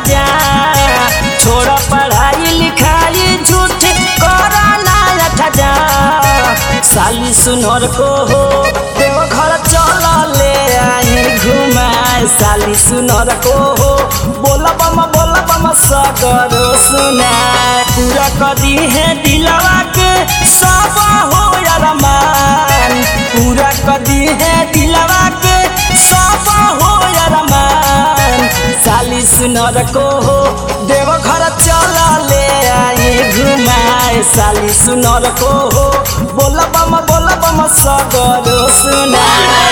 जा छोड़ पढ़ाई लिखाई झूठ करा ना जा साली सुनर को हो देव घर चल ले आई घुमाए साली सुनर को हो बोला बम बोला बम सगरो सुनाए पूरा कदी है दिलवा के सब हो अरमान पूरा कदी है दिलवा के सब हो अरमान साली सुनर को हो देव घर चल ले आई घुमाए साली सुनर को हो बोला बम बोला बम सगरो सुनाए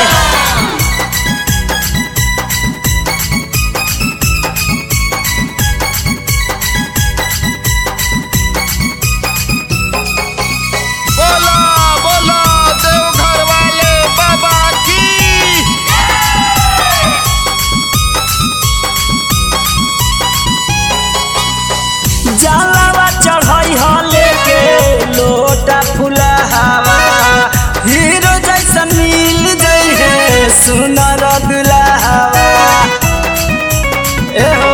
बोला बोला देवघर वाले बाबा की जलावा चढ़ाई हो लेके लोटा फुला हवा हीरो जैसन मिल जई है सुनर दुल्हावा ए हो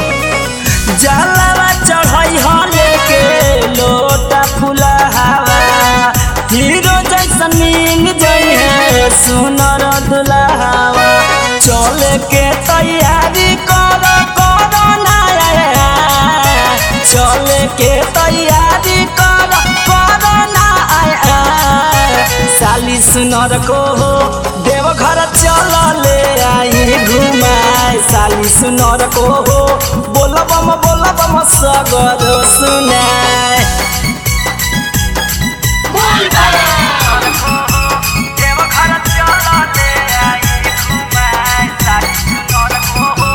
जलावा चढ़ाई हो लेके लोटा फुला हवा हीरो जैसन मिल जई है सुनर दुल्हावा चले के तैयारी कर कर ना चले के तैयारी कर कर ना साली सुनर को हो देव घर चल ले आई घुमाए साली सुनर को हो बोल बम बोल बम सगर सुनाए देव घर चल ले आई घुमाए साली सुनर को हो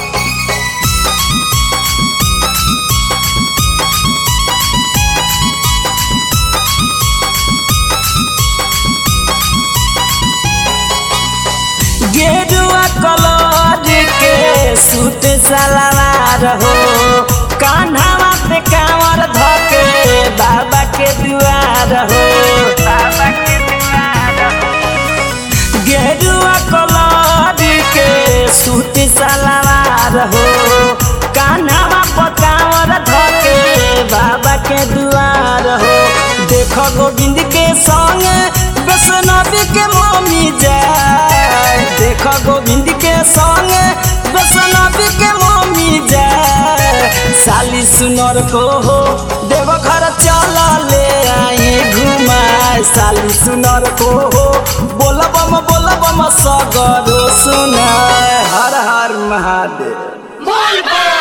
गेरुआ कलर के सूट सलवार हो कान्हावा पे कांवर धके बाबा के दुआर हो बाबा के दुआर हो गेरुआ कलर के सूट सलवार हो कान्हावा पे कांवर धके बाबा के दुआर हो देखो गोविंद के संग वैष्णवी के मम्मी जाए देखो गोविंद के संग वैष्णवी के मम्मी जाए साली सुनर को हो देव घर चल ले आई घुमाए साली सुनर को हो बोल बम बोल बम सगरो सुनाए हर हर महादेव बोल बम